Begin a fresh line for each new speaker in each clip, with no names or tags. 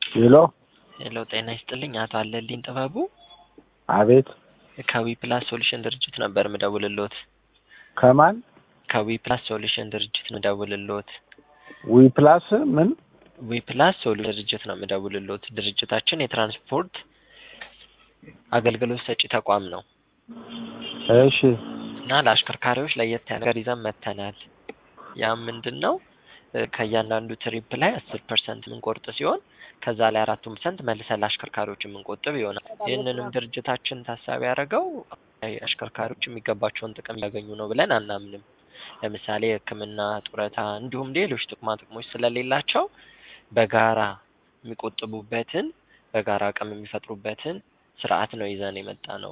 ሄሎ
ሄሎ ጤና ይስጥልኝ አቶ አለልኝ ጥበቡ
አቤት
ከዊ ፕላስ ሶሉሽን ድርጅት ነበር ምደውልሎት
ከማን
ከዊ ፕላስ ሶሉሽን ድርጅት ምደውልሎት
ዊ ፕላስ ምን
ዊ ፕላስ ሶሉሽን ድርጅት ነው ምደውልሎት ድርጅታችን የትራንስፖርት አገልግሎት ሰጪ ተቋም ነው
እሺ
እና ለአሽከርካሪዎች ለየት ያለ ነገር ይዘን መጥተናል ያም ምንድን ነው ከእያንዳንዱ ትሪፕ ላይ አስር ፐርሰንት የምንቆርጥ ሲሆን ከዛ ላይ አራቱን ፐርሰንት መልሰን ለአሽከርካሪዎች የምንቆጥብ ይሆናል። ይህንንም ድርጅታችን ታሳቢ ያደረገው አሽከርካሪዎች የሚገባቸውን ጥቅም እያገኙ ነው ብለን አናምንም። ለምሳሌ የሕክምና ጡረታ፣ እንዲሁም ሌሎች ጥቅማ ጥቅሞች ስለሌላቸው በጋራ የሚቆጥቡበትን በጋራ አቅም የሚፈጥሩበትን ስርዓት ነው ይዘን የመጣ ነው።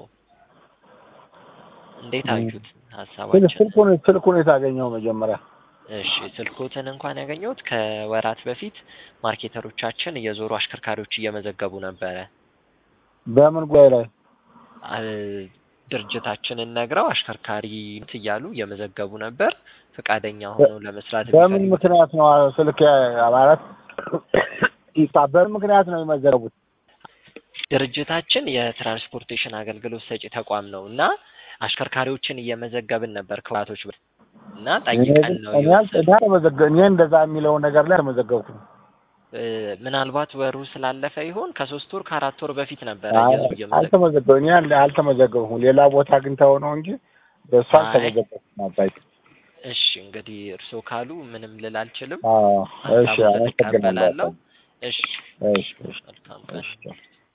እንዴት አዩት ሀሳባችን?
ስልኩን ስልኩን የታገኘው መጀመሪያ
እሺ ስልኮትን እንኳን ያገኘሁት ከወራት በፊት ማርኬተሮቻችን እየዞሩ አሽከርካሪዎች እየመዘገቡ ነበረ።
በምን ጉዳይ ላይ
አ- ድርጅታችንን ነግረው አሽከርካሪ እያሉ እየመዘገቡ ነበር። ፈቃደኛ ሆነው ለመስራት
በምን
የሚፈልጉ
ምክንያት ነው ስልክ ማለት ይታ- በምን ምክንያት ነው የመዘገቡት?
ድርጅታችን የትራንስፖርቴሽን አገልግሎት ሰጪ ተቋም ነው እና አሽከርካሪዎችን እየመዘገብን ነበር ከወራቶች በፊት እና ጠይቀን ነው
እኔ አል- እኔ አልተመዘገ- እኔ እንደዛ የሚለውን ነገር ላይ አልተመዘገብኩም።
እ፣ ምናልባት ወሩ ስላለፈ ይሆን ከሶስት ወር ከአራት ወር በፊት ነበረ
አይ፣
እየዞሩ እየመዘገቡ
አልተመዘገ- እኔ አል- አልተመዘገብኩም። ሌላ ቦታ አግኝተው ነው እንጂ በእሱ
አይ።
አልተመዘገብኩም። አባይ
እሺ እንግዲህ እርስዎ ካሉ ምንም ልል አልችልም።
አዎ፣ እሺ
ሀሳቡን
አመሰግናለሁ።
እቀበላለሁ። እሺ
እሺ እሺ
መልካም ቀን።
እሺ